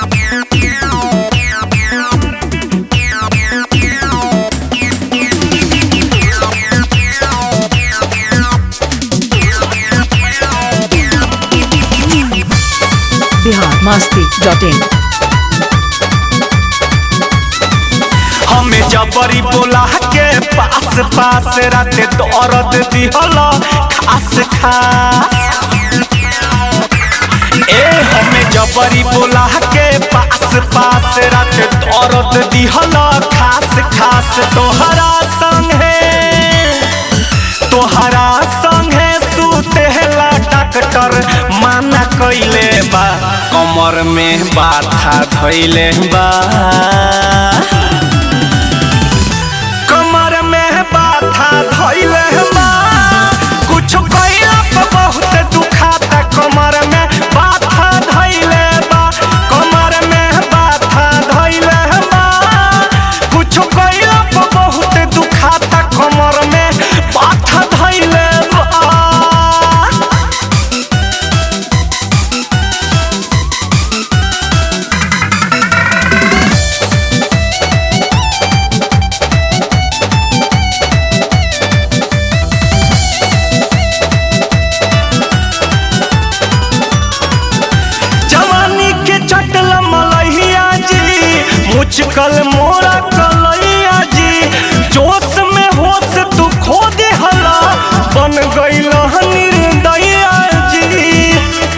Bihar Masti dot in हमें जबरी बोला के पास पास रात दर्द दिहल खास खास ए हमें जबरी बोला के पास पास रात दर्द दिहल खास खास तोहरा संगे तोहरा संगे सुतेला डॉक्टर माना कइले बा कमर में बाथा धइले बा कमर में बाथा धइले बा कुछ कइला पे बहुत दुखाता कमर में बाथा धइले बा कमर में बाथा धइले बा कुछ कइला पे बहुत दुखाता कमर में बाथा धइले बा जवानी के चटल मलहिया जी मुचकल मोरा कलैया जी जोश में होश तू खो दे हला बन गईल निर्दया जी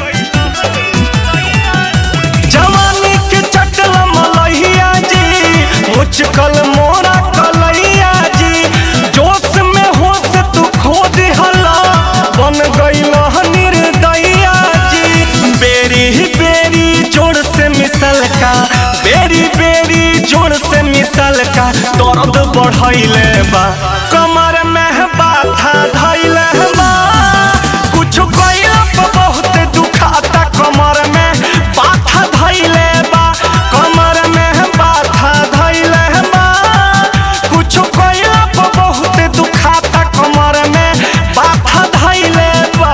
जवानी के चटल मलहिया जी मुचकल मोरा कलैया जी जोश में होश तू खो दे हला बन गईल निर्दया जी बेरी बेरी जोड़ से मिसल का बेरी बेरी जोड़ से मिसल का दर्द बढ़ैले बा कमर में बाथा धैले बा कुछ कइला पे बहुत दुखाता कमर में बाथा धैले बा कमर में बाथा धैले बा कुछ कइला पे बहुत दुखाता कमर में बाथा धैले बा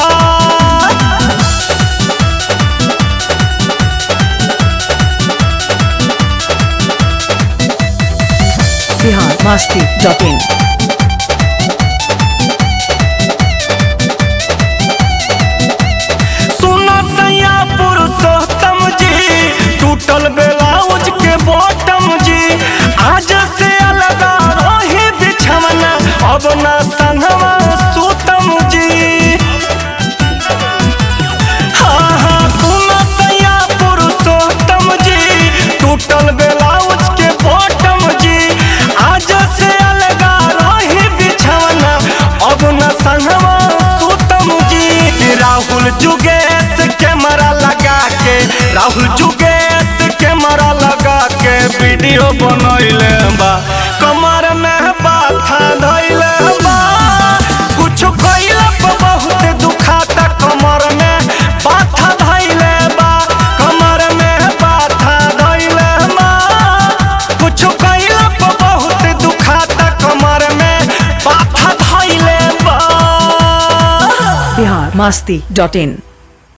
बिहार मस्ती डॉट इन सुना सैया पुरुषोत्तम जी टूटल ब्लाउज के बॉटम जी आज से अलग रही बिछवना अब ना संगवा सुतम जी हाँ हाँ सुना सैया पुरुषोत्तम जी टूटल ब्लाउज के बॉटम जी आज से अलग रही बिछवना अब न संगवा सुतम जी राहुल जुगेश कैमरा लगा के राहुल जुगेश कैमरा लगा के वीडियो बनैले बा कमर में बाथा धैले बा कुछ कइला पे बहुत दुखाता कमर में बाथा धैले बा कमर में बाथा धैले बा कुछ कइला पे बहुत दुखाता कमर में बाथा धैले बा बिहार मस्ती डॉट इन